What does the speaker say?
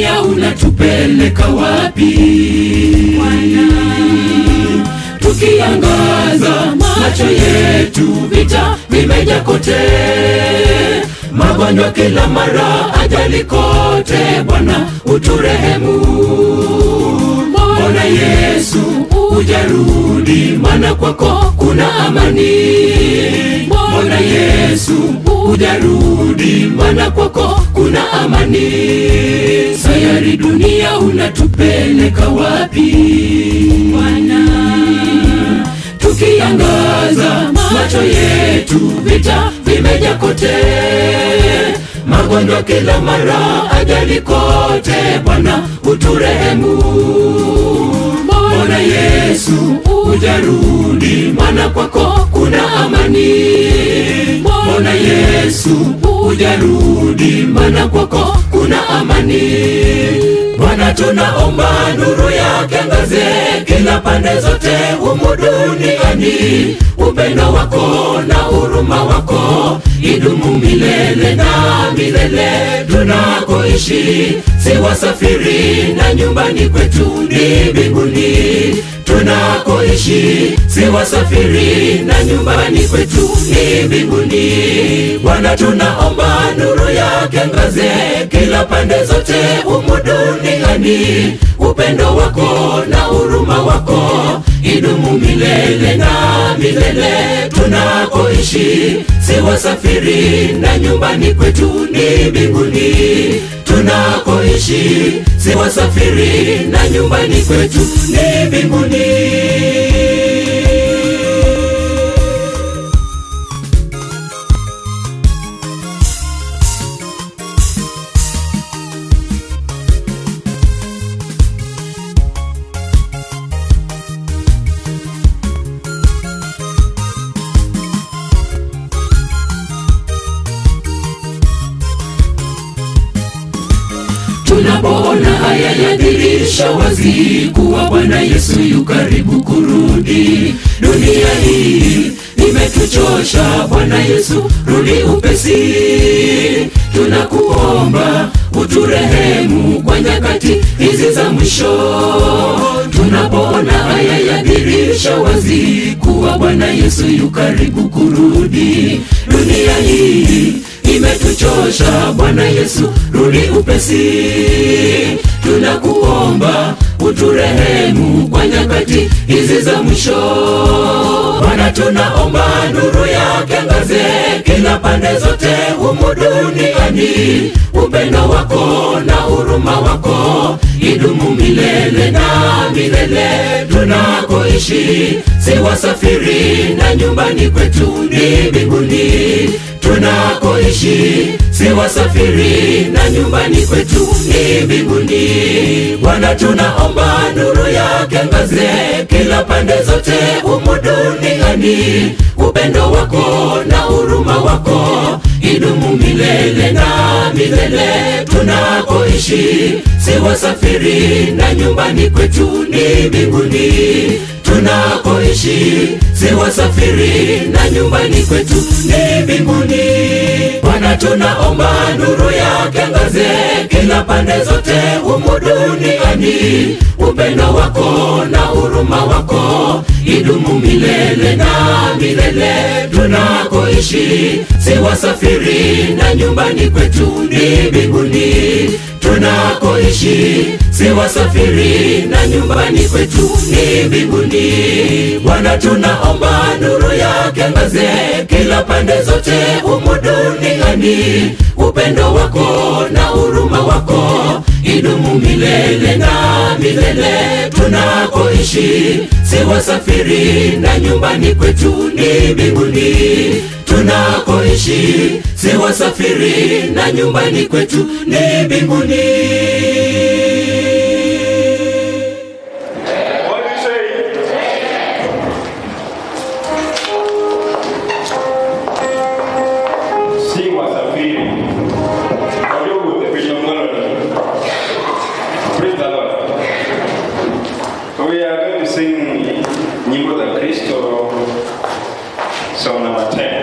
dunia unatupeleka wapi tukiangaza macho yetu vita vimeja kote magonjwa kila mara ajali kote bwana uturehemu mbona yesu ujarudi mana kwako kuna amani mbona yesu ujarudi mana kwako kuna amani sayari dunia unatupeleka wapi bwana tukiangaza macho yetu vita vimeja kote magonjwa kila mara ajali kote bwana uturehemu mbona yesu ujarudi mana kwako kuna amani mbona yesu ujarudi mana kwako kuna amani bwana tunaomba nuru yake angaze kila pande zote humu duniani upendo wako na huruma wako idumu milele na milele tunakoishi si wasafiri na nyumbani kwetu ni mbinguni tunakoishi si wasafiri na nyumbani kwetu ni mbinguni bwana tunaomba nuru yake ngaze kila pande zote humu duniani upendo wako na huruma wako idumu milele na milele tunakoishi si wasafiri na nyumbani kwetu ni mbinguni tunakoishi si wasafiri na nyumbani kwetu ni mbinguni tunapoona haya yadhirisha wazi kuwa bwana yesu yu karibu kurudi dunia hii imetuchosha bwana yesu rudi upesi tunakuomba uturehemu kwa nyakati hizi za mwisho tunapoona haya yadhirisha wazi kuwa bwana yesu yu karibu kurudi dunia hii imetuchosha bwana yesu rudi upesi tunakuomba uturehemu kwa nyakati hizi za mwisho bwana tunaomba nuru yake angaze kila pande zote humu duniani upendo wako na huruma wako idumu milele na milele tunakoishi si wasafiri na nyumbani kwetu ni mbinguni tunakoishi si wasafiri na nyumbani kwetu ni mbinguni bwana tunaomba nuru yake ngaze kila pande zote humu duniani upendo wako na huruma wako idumu milele na milele tunakoishi si wasafiri na nyumbani kwetu ni mbinguni tunakoishi si wasafiri na nyumbani kwetu ni mbinguni bwana tunaomba nuru yake angaze kila pande zote humu duniani upendo wako na huruma wako idumu milele na milele tunakoishi si wasafiri na nyumbani kwetu ni mbinguni tunakoishi si wasafiri na nyumbani kwetu ni mbinguni bwana tunaomba nuru yake angaze kila pande zote humu duniani upendo wako na huruma wako idumu milele na milele tunakoishi si wasafiri na nyumbani kwetu ni mbinguni tunakoishi si wasafiri na nyumbani kwetu ni mbinguni What do you say? Si wasafiri waliokuja kwenye mng'aro. Praise the Lord. We are going to sing nyimbo za Kristo song number 10.